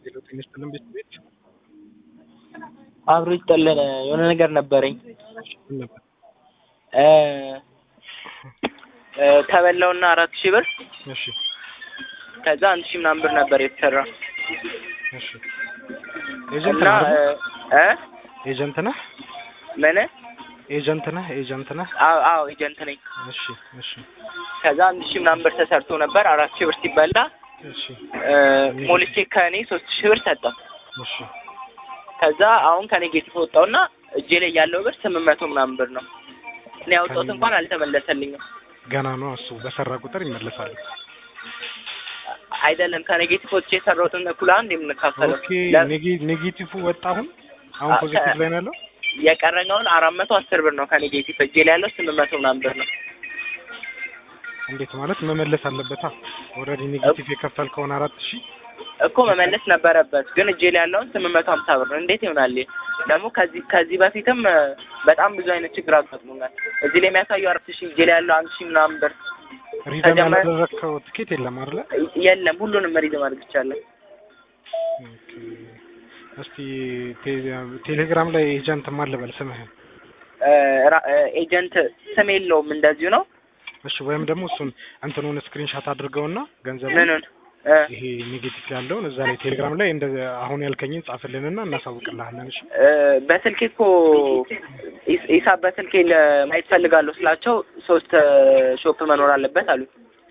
ሄሎ ጤና ይስጥልን ቤት ቤት አብሮ ይጠለን የሆነ ነገር ነበረኝ ምን ነበር? እ እ ተበላውና አራት ሺህ ብር እሺ ከዛ አንድ ሺህ ምናምን ብር ነበር የተሰራ እሺ ኤጀንት እና ነህ አይደል? እ ኤጀንት ነህ ምን ኤጀንት ነህ ኤጀንት ነህ? አዎ አዎ ኤጀንት ነኝ እሺ እሺ ከዛ አንድ ሺህ ምናምን ብር ተሰርቶ ነበር አራት ሺህ ብር ሲበላ እሺ እ ሞልቼ ከእኔ ሶስት ሺህ ብር ሰጠው እሺ ከዛ አሁን ከኔጌቲቭ ወጣውና እጄ ላይ ያለው ብር ስምንት መቶ ምናምን ብር ነው እኔ ያወጣሁት ከኔ- እንኳን አልተመለሰልኝም ገና ነው እሱ በሰራ ቁጥር ይመለሳል። አይደለም ከኔጌቲቭ ወጥቼ የሰራሁትን እኩል አንድ የምንካፈለው ኦኬ ለ- ኔጌ- ኔጌቲቭ ወጣ አሁን አሁን አ- ፖዚቲቭ ከ- ላይ ነው ያለው። የቀረኛውን አራት መቶ አስር ብር ነው ከኔጌቲቭ እጄ ላይ ያለው ስምንት መቶ ምናምን ብር ነው እንዴት ማለት መመለስ አለበታ። ኦልሬዲ ኔጌቲቭ የከፈልከውን አራት ሺህ እኮ መመለስ ነበረበት ግን እጄ ላይ ያለውን ስምንት መቶ ሀምሳ ብር ነው እንዴት ይሆናል ይሄ? ደግሞ ከዚህ ከዚህ በፊትም እ፣ በጣም ብዙ አይነት ችግር አጋጥሞናል እዚህ ላይ የሚያሳየው አራት ሺህ እጄ ላይ ያለው አንድ ሺህ ምናምን ብር ሪደም ተጀመረ- ያላደረግከው ትኬት የለም አይደለ? የለም ሁሉንም ሪድ ማድረግ ይቻላል ኦኬ። እስቲ ቴ- ቴሌግራም ላይ ኤጀንት ማን ልበል ስምህን? እ፣ ራ- እ፣ ኤጀንት ስም የለውም እንደዚሁ ነው እሺ ወይም ደግሞ እሱን እንትኑን ስክሪንሻት አድርገውና ገንዘቡ ምኑን እ፣ ይሄ ኔጌቲቭ ያለውን እዛ ላይ ቴሌግራም ላይ እንደ አሁን ያልከኝን ጻፍልንና እናሳውቅልሃለን። እሺ እ፣ በስልኬ እኮ ሂስ- ሂሳብ በስልኬ ለማየት ፈልጋለሁ ስላቸው ሶስት እ፣ ሾፕ መኖር አለበት አሉ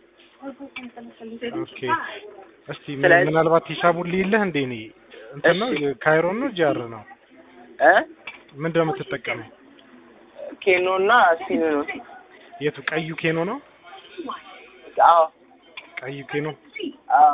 ኦኬ። እስቲ ምን- ስለዚህ- ምናልባት ሂሳቡን ልይልህ እንዴ? እኔ እንትን ነው እሺ። ካይሮን ነው ጃር ነው እ ምንድን ነው የምትጠቀመው? ኬኖ እና ሲኑ ነው የቱ ቀዩ ኬኖ ነው? አዎ ቀዩ ኬኖ አዎ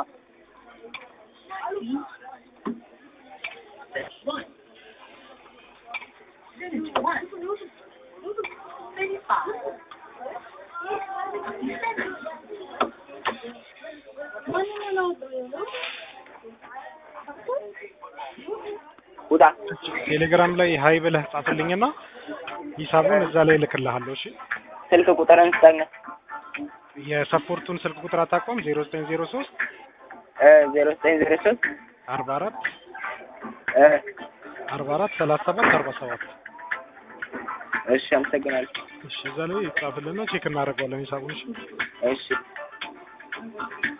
ውጣ ቴሌግራም ላይ ሀይ ብለህ ጻፍልኝና ሂሳቡን እዛ ላይ እልክልሃለሁ። እሺ ስልክ ቁጥርን ስጠኝ የሰፖርቱን ስልክ ቁጥር አታውቀውም? ዜሮ ዘጠኝ ዜሮ ሶስት ዜሮ ዘጠኝ ዜሮ ሶስት አርባ አራት እ፣ አርባ አራት ሰላሳ ሰባት አርባ ሰባት እሺ አመሰግናለሁ እሺ እዛ ላይ ጻፍልና ቼክ እናደርገዋለን ሂሳቡን። እሺ እሺ